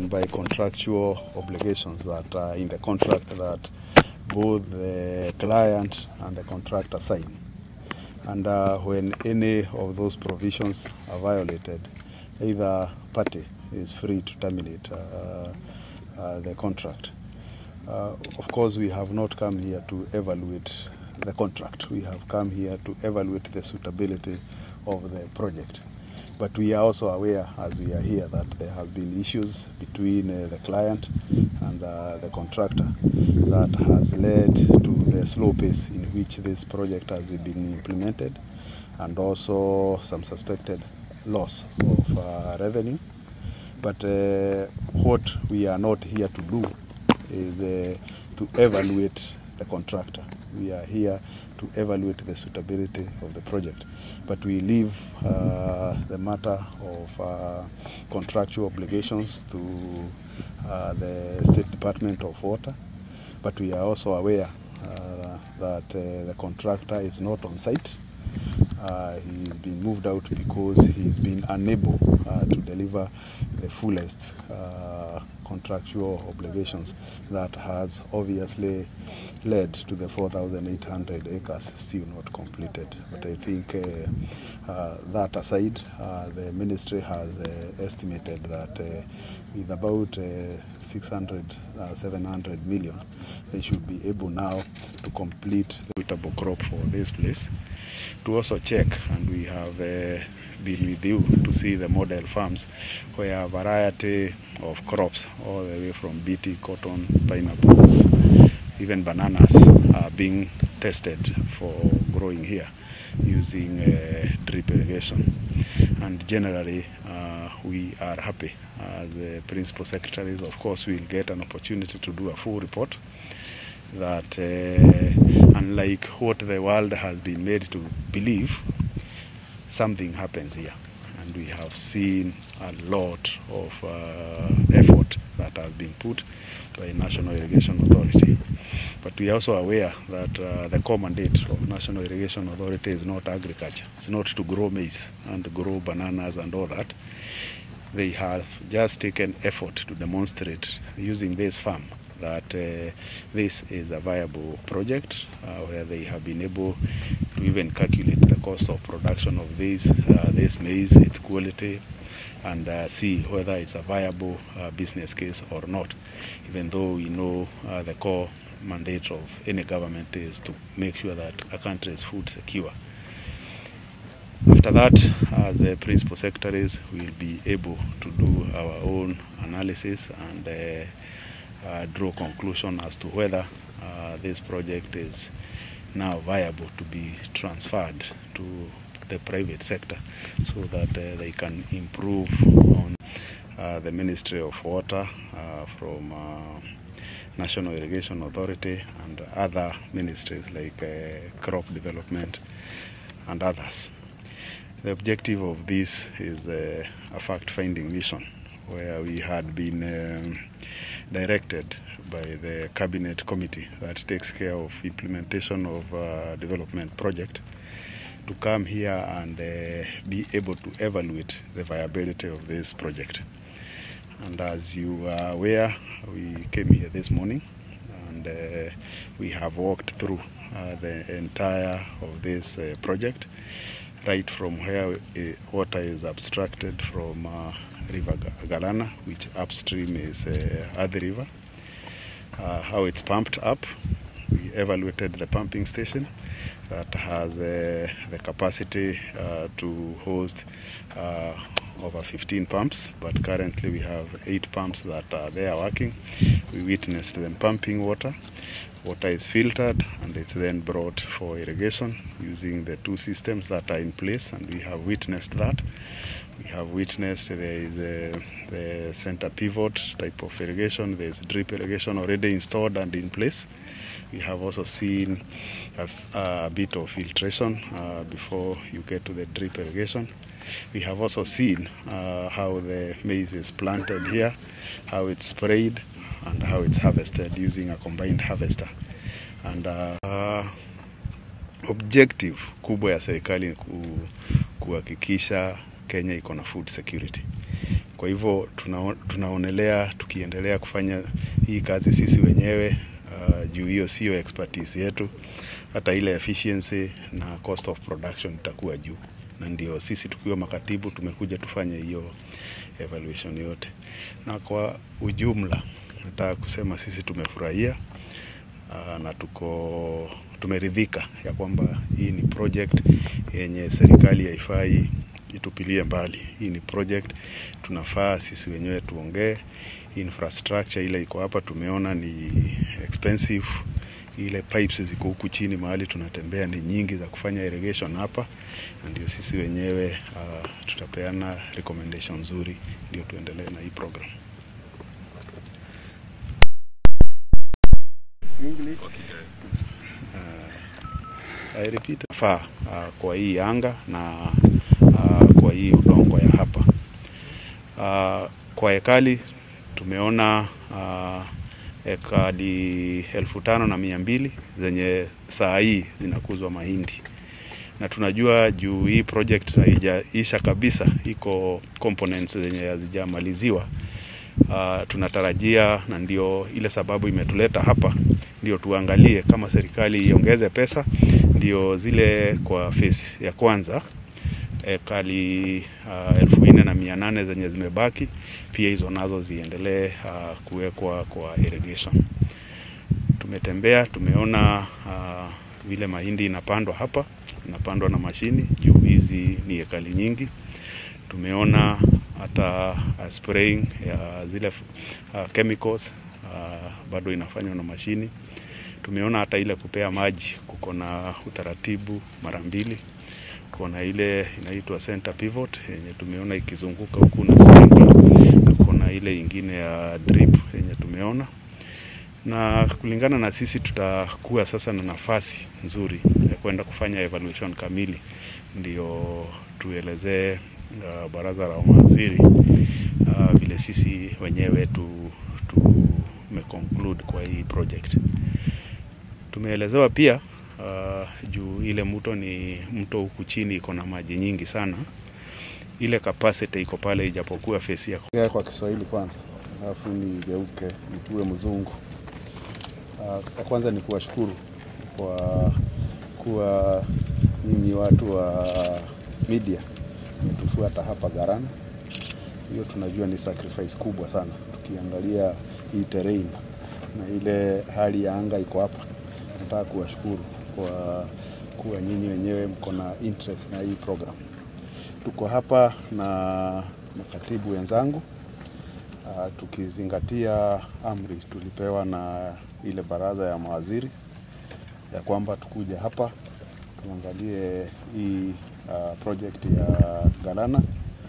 by contractual obligations that are in the contract that both the client and the contractor sign. And uh, when any of those provisions are violated, either party is free to terminate uh, uh, the contract. Uh, of course, we have not come here to evaluate the contract. We have come here to evaluate the suitability of the project. But we are also aware, as we are here, that there has been issues between uh, the client and uh, the contractor that has led to the slow pace in which this project has been implemented, and also some suspected loss of uh, revenue. But uh, what we are not here to do is uh, to evaluate the contractor. We are here to evaluate the suitability of the project. But we leave uh, the matter of uh, contractual obligations to uh, the State Department of Water. But we are also aware uh, that uh, the contractor is not on site. Uh, he's been moved out because he's been unable uh, to deliver the fullest uh, contractual obligations that has obviously led to the 4,800 acres still not completed. But I think uh, uh, that aside, uh, the ministry has uh, estimated that uh, with about uh, 600, uh, 700 million, they should be able now to complete the suitable crop for this place. To also check, and we have uh, been with you to see the model farms where a variety of crops, all the way from BT, cotton, pineapples, even bananas, are being tested for growing here using uh, drip irrigation. And generally, uh, we are happy. As the principal secretaries, of course, we'll get an opportunity to do a full report that uh, unlike what the world has been made to believe, something happens here. And we have seen a lot of uh, effort that has been put by National Irrigation Authority. But we are also aware that uh, the core mandate of National Irrigation Authority is not agriculture. It's not to grow maize and grow bananas and all that. They have just taken effort to demonstrate using this farm that uh, this is a viable project uh, where they have been able to even calculate the cost of production of this uh, this maize, its quality, and uh, see whether it's a viable uh, business case or not. Even though we know uh, the core mandate of any government is to make sure that a country is food secure. After that, as the principal secretaries, we'll be able to do our own analysis and uh, uh, draw conclusion as to whether uh, this project is now viable to be transferred to the private sector so that uh, they can improve on uh, the Ministry of Water uh, from uh, National Irrigation Authority and other ministries like uh, crop development and others. The objective of this is uh, a fact-finding mission where we had been um, directed by the cabinet committee that takes care of implementation of uh, development project to come here and uh, be able to evaluate the viability of this project. And as you are aware, we came here this morning and uh, we have walked through uh, the entire of this uh, project, right from where uh, water is abstracted from uh, River Ga- Galana, which upstream is uh, Athi River, uh, how it's pumped up. We evaluated the pumping station that has uh, the capacity uh, to host uh, over 15 pumps, but currently we have eight pumps that are there working. We witnessed them pumping water. Water is filtered and it's then brought for irrigation using the two systems that are in place, and we have witnessed that. We have witnessed there is a, the center pivot type of irrigation. There's drip irrigation already installed and in place. We have also seen a, a bit of filtration uh, before you get to the drip irrigation. We have also seen uh, how the maize is planted here, how it's sprayed, and how it's harvested using a combined harvester. And uh, uh, objective kubwa ya serikali ni ku, kuhakikisha Kenya iko na food security. Kwa hivyo tuna, tunaonelea tukiendelea kufanya hii kazi sisi wenyewe uh, juu hiyo sio expertise yetu, hata ile efficiency na cost of production itakuwa juu, na ndio sisi tukiwa makatibu tumekuja tufanye hiyo evaluation yote, na kwa ujumla nataka kusema sisi tumefurahia uh, na tuko tumeridhika ya kwamba hii ni project yenye serikali haifai itupilie mbali. Hii ni project tunafaa sisi wenyewe tuongee. Infrastructure ile iko hapa tumeona ni expensive, ile pipes ziko huku chini mahali tunatembea ni nyingi za kufanya irrigation hapa, na ndio sisi wenyewe uh, tutapeana recommendation nzuri ndio tuendelee na hii program. English. I repeat, faa uh, kwa hii anga na uh, kwa hii udongo ya hapa uh, kwa ekali tumeona uh, ekali elfu tano na mia mbili zenye saa hii zinakuzwa mahindi na tunajua juu hii project haijaisha kabisa, iko components zenye hazijamaliziwa. Uh, tunatarajia na ndio ile sababu imetuleta hapa, ndio tuangalie kama serikali iongeze pesa, ndio zile kwa phase ya kwanza ekali uh, elfu nne na mia nane zenye zimebaki pia hizo nazo ziendelee uh, kuwekwa kwa irrigation. Tumetembea tumeona uh, vile mahindi inapandwa hapa, inapandwa na mashini juu hizi ni ekali nyingi. Tumeona hata uh, spraying ya zile uh, chemicals uh, bado inafanywa na mashini. Tumeona hata ile kupea maji kuko na utaratibu mara mbili kuna ile inaitwa center pivot yenye tumeona ikizunguka huku na sprinkler. Kuna ile ingine ya drip yenye tumeona, na kulingana na sisi tutakuwa sasa na nafasi nzuri ya kwenda kufanya evaluation kamili, ndio tuelezee uh, baraza la mawaziri uh, vile sisi wenyewe tu tumeconclude kwa hii project. Tumeelezewa pia uh, juu ile mto ni mto huku chini iko na maji nyingi sana, ile capacity iko pale, ijapokuwa fesi ya kwa Kiswahili kwanza, alafu nigeuke nikuwe mzungu. Uh, kwanza ni kuwashukuru kwa kuwa nyinyi watu wa media tufuata hapa Garana. Hiyo tunajua ni sacrifice kubwa sana, tukiangalia hii terrain na ile hali ya anga iko hapa. Nataka kuwashukuru kwa kuwa nyinyi wenyewe mko na interest na hii program. Tuko hapa na makatibu wenzangu uh, tukizingatia amri tulipewa na ile baraza ya mawaziri ya kwamba tukuja hapa tuangalie hii uh, project ya Galana.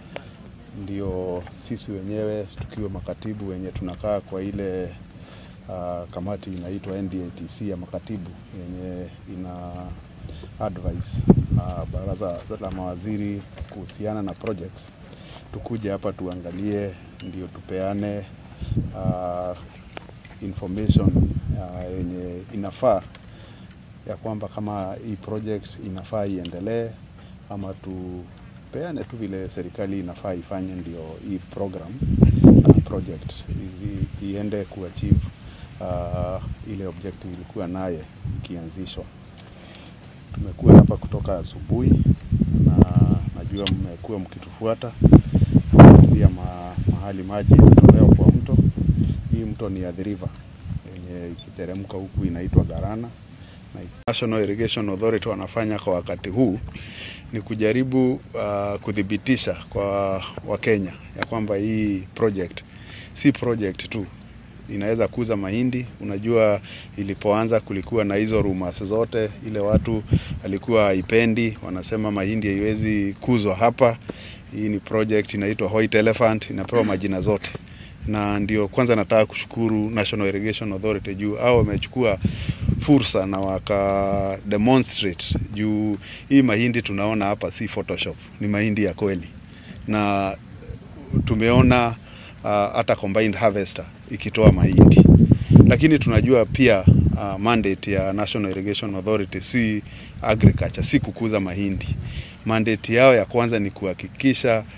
Ndio sisi wenyewe tukiwa makatibu wenye tunakaa kwa ile uh, kamati inaitwa NDATC ya makatibu yenye ina advice uh, baraza la mawaziri kuhusiana na projects, tukuja hapa tuangalie, ndio tupeane uh, information uh, yenye inafaa ya kwamba kama hii project inafaa iendelee ama tupeane tu vile serikali inafaa ifanye, ndio hii program uh, project i, iende kuachieve uh, ile objective ilikuwa naye ikianzishwa. Tumekuwa hapa kutoka asubuhi na najua mmekuwa mkitufuata kuanzia ma, mahali maji yanatolewa kwa mto. Hii mto ni Athi River yenye ikiteremka huku inaitwa Garana na National Irrigation Authority wanafanya kwa wakati huu ni kujaribu uh, kuthibitisha kwa Wakenya ya kwamba hii project si project tu inaweza kuza mahindi. Unajua, ilipoanza kulikuwa na hizo rumors zote, ile watu alikuwa haipendi, wanasema mahindi haiwezi kuzwa hapa. Hii ni project inaitwa White Elephant, inapewa majina zote, na ndio kwanza nataka kushukuru National Irrigation Authority juu au wamechukua fursa na waka demonstrate juu hii mahindi tunaona hapa si Photoshop, ni mahindi ya kweli, na tumeona hata uh, combined harvester ikitoa mahindi, lakini tunajua pia uh, mandate ya National Irrigation Authority si agriculture, si kukuza mahindi. Mandate yao ya kwanza ni kuhakikisha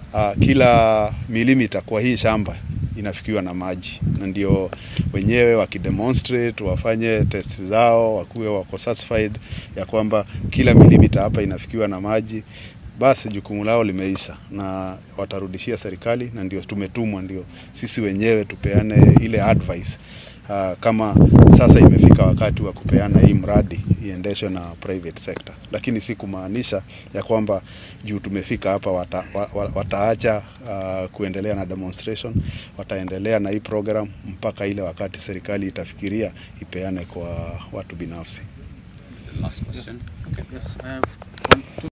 uh, kila milimita kwa hii shamba inafikiwa na maji, na ndio wenyewe wakidemonstrate wafanye test zao, wakuwe wako satisfied ya kwamba kila milimita hapa inafikiwa na maji, basi jukumu lao limeisha na watarudishia serikali, na ndio tumetumwa, ndio sisi wenyewe tupeane ile advice uh, kama sasa imefika wakati wa kupeana hii mradi iendeshwe na private sector, lakini si kumaanisha ya kwamba juu tumefika hapa wata, wa- wataacha uh, kuendelea na demonstration, wataendelea na hii program mpaka ile wakati serikali itafikiria ipeane kwa watu binafsi. Last question. Yes, I have one, two